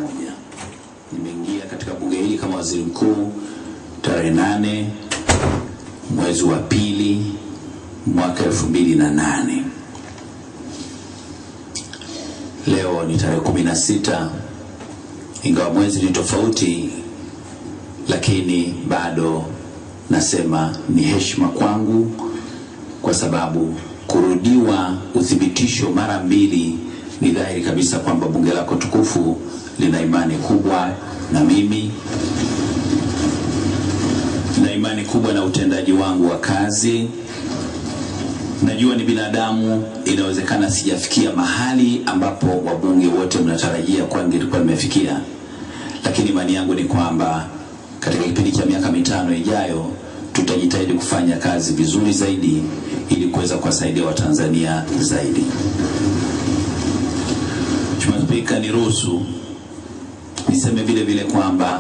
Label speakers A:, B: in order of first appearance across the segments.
A: moja. Nimeingia katika bunge hili kama waziri mkuu tarehe nane mwezi wa pili mwaka elfu mbili na nane. Leo ni tarehe kumi na sita ingawa mwezi ni tofauti, lakini bado nasema ni heshima kwangu kwa sababu kurudiwa uthibitisho mara mbili ni dhahiri kabisa kwamba bunge lako tukufu lina imani kubwa na mimi, lina imani kubwa na utendaji wangu wa kazi. Najua ni binadamu, inawezekana sijafikia mahali ambapo wabunge wote mnatarajia kwangu nilikuwa nimefikia, lakini imani yangu ni kwamba katika kipindi cha miaka mitano ijayo tutajitahidi kufanya kazi vizuri zaidi ili kuweza kuwasaidia Watanzania zaidi. Mheshimiwa Spika, niruhusu niseme vile vile kwamba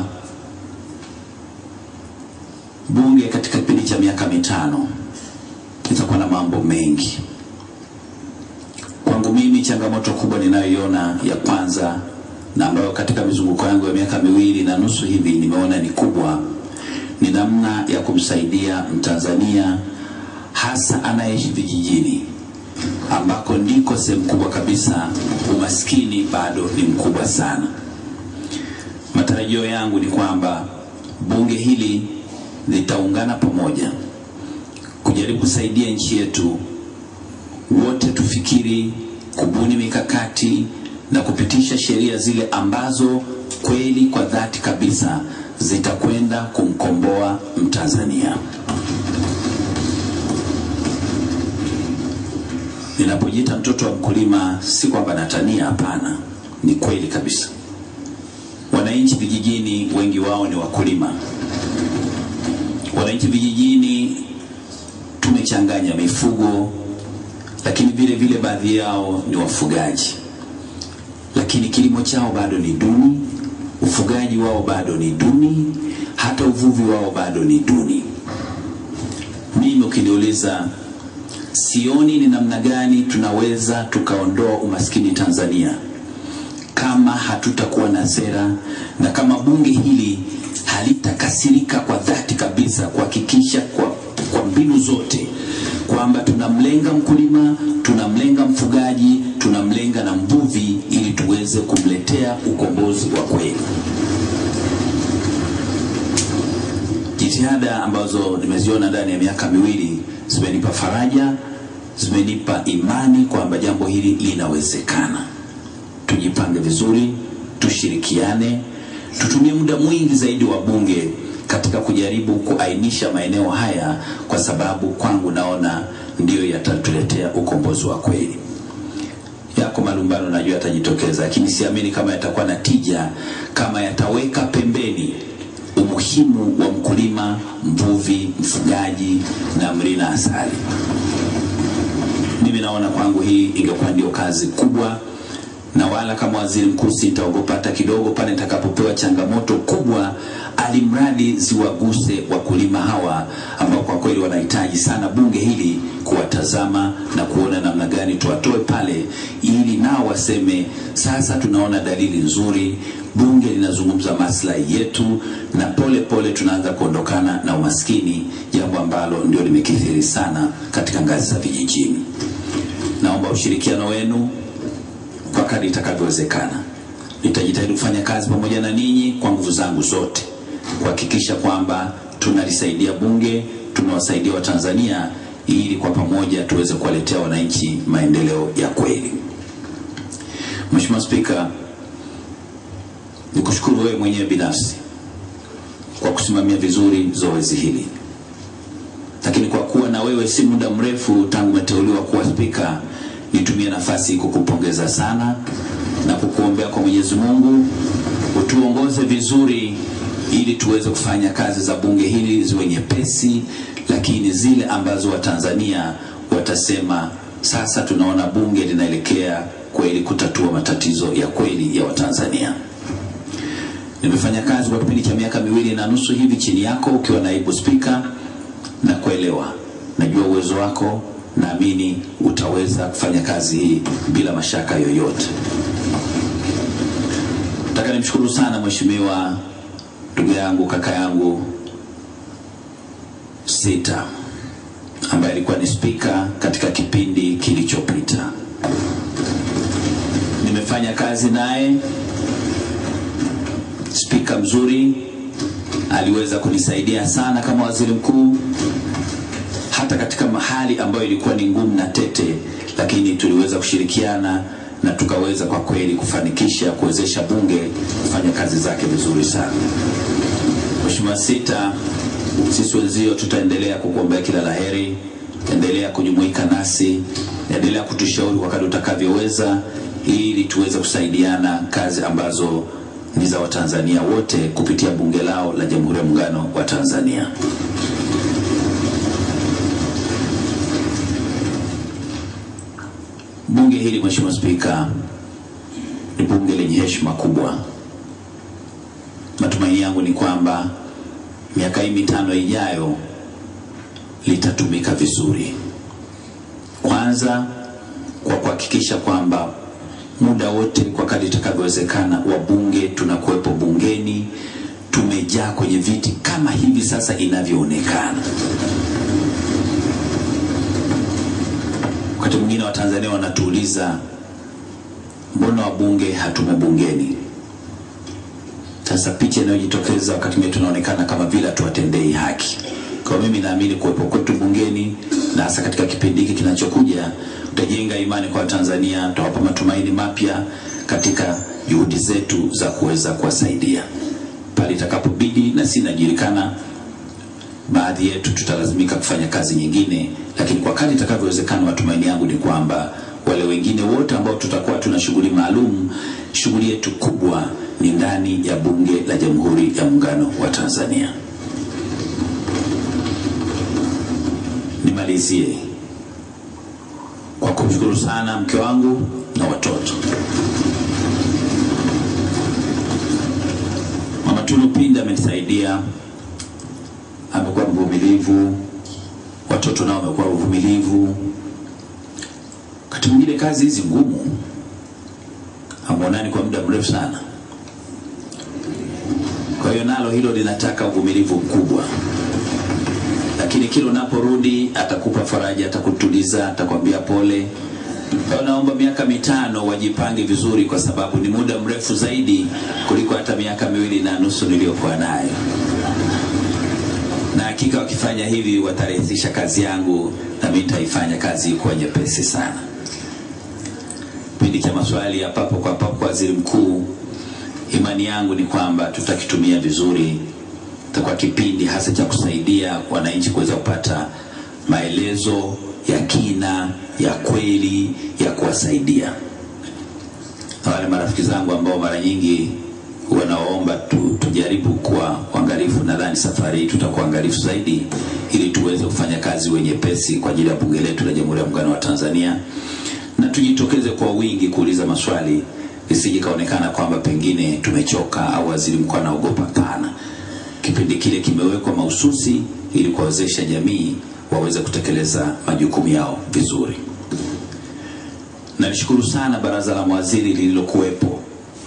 A: bunge katika kipindi cha miaka mitano litakuwa na mambo mengi. Kwangu mimi, changamoto kubwa ninayoiona ya kwanza na ambayo katika mizunguko yangu ya miaka miwili na nusu hivi nimeona ni kubwa ni namna ya kumsaidia Mtanzania hasa anayeishi vijijini ambako ndiko sehemu kubwa kabisa umaskini bado ni mkubwa sana. Matarajio yangu ni kwamba bunge hili litaungana pamoja kujaribu kusaidia nchi yetu, wote tufikiri kubuni mikakati na kupitisha sheria zile ambazo kweli kwa dhati kabisa zitakwenda kumkomboa Mtanzania. Ninapojiita mtoto wa mkulima, si kwamba natania, hapana, ni kweli kabisa. Wananchi vijijini wengi wao ni wakulima. Wananchi vijijini tumechanganya mifugo, lakini vile vile baadhi yao ni wafugaji, lakini kilimo chao bado ni duni, ufugaji wao bado ni duni, hata uvuvi wao bado ni duni. Mimi ukiniuliza, sioni ni namna gani tunaweza tukaondoa umaskini Tanzania kama hatutakuwa na sera na kama bunge hili halitakasirika kwa dhati kabisa kuhakikisha kwa, kwa mbinu zote kwamba tunamlenga mkulima, tunamlenga mfugaji, tunamlenga na mvuvi ili tuweze kumletea ukombozi wa kweli. Jitihada ambazo nimeziona ndani ya miaka miwili zimenipa faraja, zimenipa imani kwamba jambo hili linawezekana. Tujipange vizuri, tushirikiane, tutumie muda mwingi zaidi wa bunge katika kujaribu kuainisha maeneo haya, kwa sababu kwangu naona ndiyo yatatuletea ukombozi wa kweli. Yako malumbano najua yatajitokeza, lakini siamini kama yatakuwa na tija kama yataweka pembeni umuhimu wa mkulima, mvuvi, mfugaji na mlina asali. Mimi naona kwangu hii ingekuwa ndio kazi kubwa, na wala kama waziri mkuu sitaogopa hata kidogo pale nitakapopewa changamoto kubwa, alimradi ziwaguse wakulima hawa ambao kwa kweli wanahitaji sana bunge hili kuwatazama na kuona namna gani tuwatoe pale, ili nao waseme sasa tunaona dalili nzuri, bunge linazungumza maslahi yetu, na pole pole tunaanza kuondokana na umaskini, jambo ambalo ndio limekithiri sana katika ngazi za vijijini. Naomba ushirikiano wenu kwa kadri itakavyowezekana. Nitajitahidi kufanya kazi pamoja na ninyi kwa nguvu zangu zote kuhakikisha kwamba tunalisaidia bunge, tunawasaidia Watanzania ili kwa pamoja tuweze kuwaletea wananchi maendeleo ya kweli. Mheshimiwa Spika, nikushukuru wewe mwenyewe binafsi kwa kusimamia vizuri zoezi hili, lakini kwa kuwa na wewe si muda mrefu tangu umeteuliwa kuwa spika, nitumie nafasi hii kukupongeza sana na kukuombea kwa Mwenyezi Mungu utuongoze vizuri ili tuweze kufanya kazi za bunge hili ziwe nyepesi, lakini zile ambazo Watanzania watasema sasa tunaona bunge linaelekea kweli kutatua matatizo ya kweli ya Watanzania. Nimefanya kazi kwa kipindi cha miaka miwili na nusu hivi chini yako ukiwa naibu spika, na kuelewa, najua uwezo wako, naamini utaweza kufanya kazi hii bila mashaka yoyote. Nataka nimshukuru sana mheshimiwa ndugu yangu kaka yangu Sita ambaye alikuwa ni spika katika kipindi kilichopita. Nimefanya kazi naye, spika mzuri, aliweza kunisaidia sana kama waziri mkuu, hata katika mahali ambayo ilikuwa ni ngumu na tete, lakini tuliweza kushirikiana na tukaweza kwa kweli kufanikisha kuwezesha bunge kufanya kazi zake vizuri sana. Mheshimiwa Sita, sisi wenzio tutaendelea kukuombea kila laheri, endelea kujumuika nasi, endelea kutushauri wakati utakavyoweza, ili tuweze kusaidiana kazi ambazo ni za Watanzania wote kupitia bunge lao la Jamhuri ya Muungano wa Tanzania. Bunge hili Mheshimiwa Spika, ni bunge lenye heshima kubwa. Matumaini yangu ni kwamba miaka hii mitano ijayo litatumika vizuri. Kwanza kwa kuhakikisha kwamba muda wote kwa kadri itakavyowezekana, wabunge tunakuwepo bungeni, tumejaa kwenye viti kama hivi sasa inavyoonekana. Wakati mwingine Watanzania wanatuuliza mbona wabunge hatumo bungeni? Sasa picha inayojitokeza wakati mwingine tunaonekana kama vile hatuwatendei haki. Kwa mimi naamini kuwepo kwetu bungeni na hasa katika kipindi hiki kinachokuja utajenga imani kwa Watanzania, utawapa matumaini mapya katika juhudi zetu za kuweza kuwasaidia pale itakapobidi, na si inajulikana, baadhi yetu tutalazimika kufanya kazi nyingine, lakini kwa kadri itakavyowezekana, matumaini yangu ni kwamba wale wengine wote ambao tutakuwa tuna shughuli maalum, shughuli yetu kubwa ni ndani ya Bunge la Jamhuri ya Muungano wa Tanzania. Nimalizie kwa kumshukuru sana mke wangu na watoto. Mama Tunu Pinda amenisaidia, amekuwa mvumilivu, watoto nao wamekuwa wavumilivu. Wakati mwingine kazi hizi ngumu hamuonani kwa muda mrefu sana, kwa hiyo nalo hilo linataka uvumilivu mkubwa lakini kila unaporudi atakupa faraja, atakutuliza, atakwambia pole. Kwa naomba miaka mitano wajipange vizuri, kwa sababu ni muda mrefu zaidi kuliko hata miaka miwili na nusu niliyokuwa nayo, na hakika wakifanya hivi watarahisisha kazi yangu na mimi nitaifanya kazi kuwa nyepesi sana. Kipindi cha maswali ya papo kwa papo kwa waziri mkuu, imani yangu ni kwamba tutakitumia vizuri kwa kipindi hasa cha kusaidia wananchi kuweza kupata maelezo ya kina ya kweli ya kuwasaidia. Na wale marafiki zangu ambao mara nyingi wanaomba tu, tujaribu kuwa uangalifu, nadhani safari hii tutakuwa uangalifu zaidi ili tuweze kufanya kazi wenye pesi kwa ajili ya bunge letu la Jamhuri ya Muungano wa Tanzania, na tujitokeze kwa wingi kuuliza maswali, isije kaonekana kwamba pengine tumechoka au waziri mkuu anaogopa. Pana kipindi kile kimewekwa mahususi ili kuwawezesha jamii waweze kutekeleza majukumu yao vizuri. Nalishukuru sana baraza la mawaziri lililokuwepo,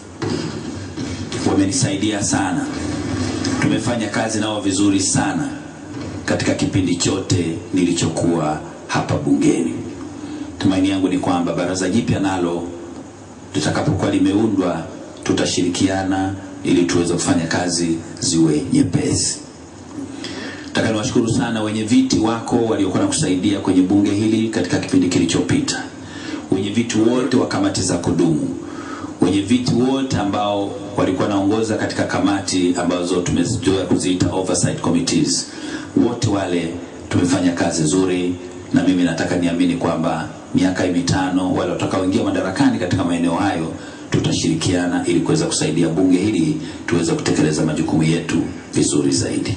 A: wamenisaidia sana, tumefanya kazi nao vizuri sana katika kipindi chote nilichokuwa hapa bungeni. Tumaini yangu ni kwamba baraza jipya nalo litakapokuwa limeundwa tutashirikiana ili tuweze kufanya kazi ziwe nyepesi. Nataka niwashukuru sana wenye viti wako waliokuwa na kusaidia kwenye bunge hili katika kipindi kilichopita, wenye viti wote wa kamati za kudumu, wenye viti wote ambao walikuwa naongoza katika kamati ambazo tumezoea kuziita oversight committees, wote wale tumefanya kazi nzuri, na mimi nataka niamini kwamba miaka hii mitano wale watakaoingia madarakani katika maeneo hayo tutashirikiana ili kuweza kusaidia bunge hili tuweze kutekeleza majukumu yetu vizuri zaidi.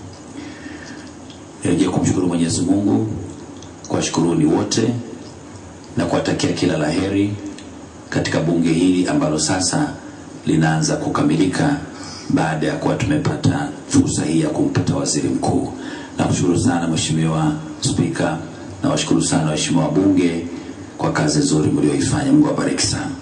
A: Nirejea kumshukuru Mwenyezi Mungu, kuwashukuruni wote na kuwatakia kila laheri katika bunge hili ambalo sasa linaanza kukamilika baada ya kuwa tumepata fursa hii ya kumpata waziri mkuu. Nakushukuru sana Mheshimiwa Spika, nawashukuru sana waheshimiwa wabunge kwa kazi nzuri mlioifanya. Mungu awabariki sana.